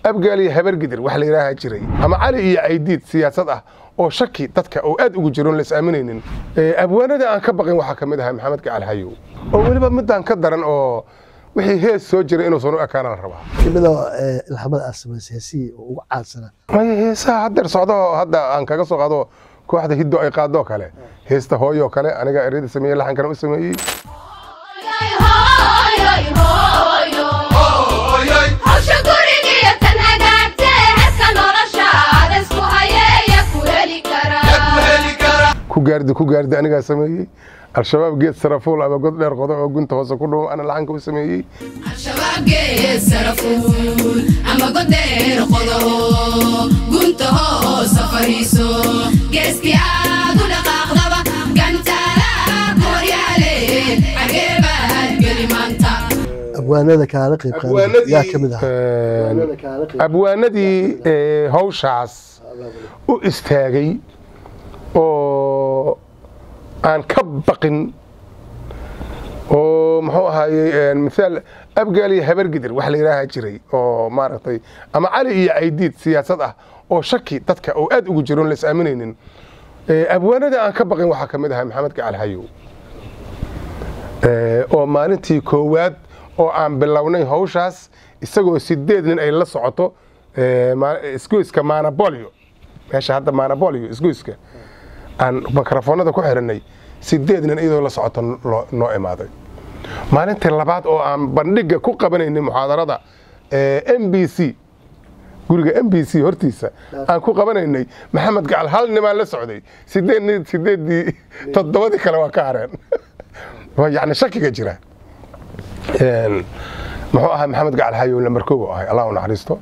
abgaal iyo habargidir wax la yidhaaha jiray ama cali iyo caydiid siyaasad ah oo shaki dadka oo aad ugu jiroon lais aaminaynin abwaanada aan ka baqin waxaa ka mid ahaa maxamed gacal hayow oo weliba midaan ka daran oo wixii hees soo jiray inuusan u ekaana la rabaa kamida ilhamada aad samaysay heesihii oo ugu caansana maya heesaha haddeer socdo hadda aan kaga soo qaado kooxda hiddo ay qaadoo kale heesta hooyoo kale aniga ereyada sameeyey laxankana u sameeyey ku gaardi ku gaardi anigaa sameeyey al-shabaab geed sarafuul ama god dheer qodo oo gunta hoose ku dhumo ana laxanka u sameeyey abwaanada kaala qayb qaaday yaa ka mid ahaa abwaanadii hawshaas u istaagay oo aan ka baqin oo muxuu ahaayey misaal abgaal iyo habargidir wax la yidhaaha jiray oo maaragtay ama cali iyo caydiid siyaasad ah oo shaki dadka oo aad ugu jiroon lais aaminaynin abwaanada aan ka baqin waxaa ka mid ahaa maxamed gacal hayow oo maalintii koowaad oo aan bilownay hawshaas isagoo sideed nin ay la socoto isgoyska manabolio meesha hadda manabolio isgoyska aan mikrofoonada ku xiranay sideed nin iyadoo la socoto noo imaaday maalintii labaad oo aan bandhiga ku qabanaynay muxaadarada m b c guriga m b c hortiisa aan ku qabanaynay maxamed gacal hal nimaan la socday sideed sideeddii toddobadii kale waa ka hareen yani shakiga jira muxuu ahaa maxamed gacal hayow lamarkoow ahay allah u naxariisto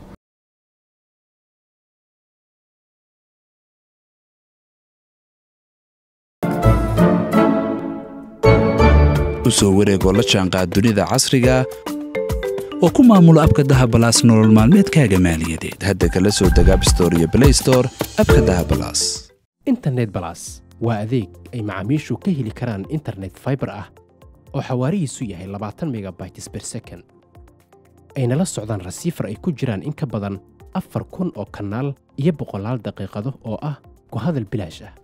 u soo wareegoo la jaanqaad dunida casriga oo ku maamulo abka dahabalaas nolol maalmeedkaaga maaliyadeed hadda kala soo deg abstore iyo blaystore abka dahabalaas internet balas waa adeeg ay macaamiishu ka heli karaan internet faibar ah oo xawaarihiisu yahay labaatan megabytes ber second ayna la socdaan rasiifar ay ku jiraan in ka badan afar kun oo kanaal iyo boqolaal daqiiqado oo ah ku hadal bilaash ah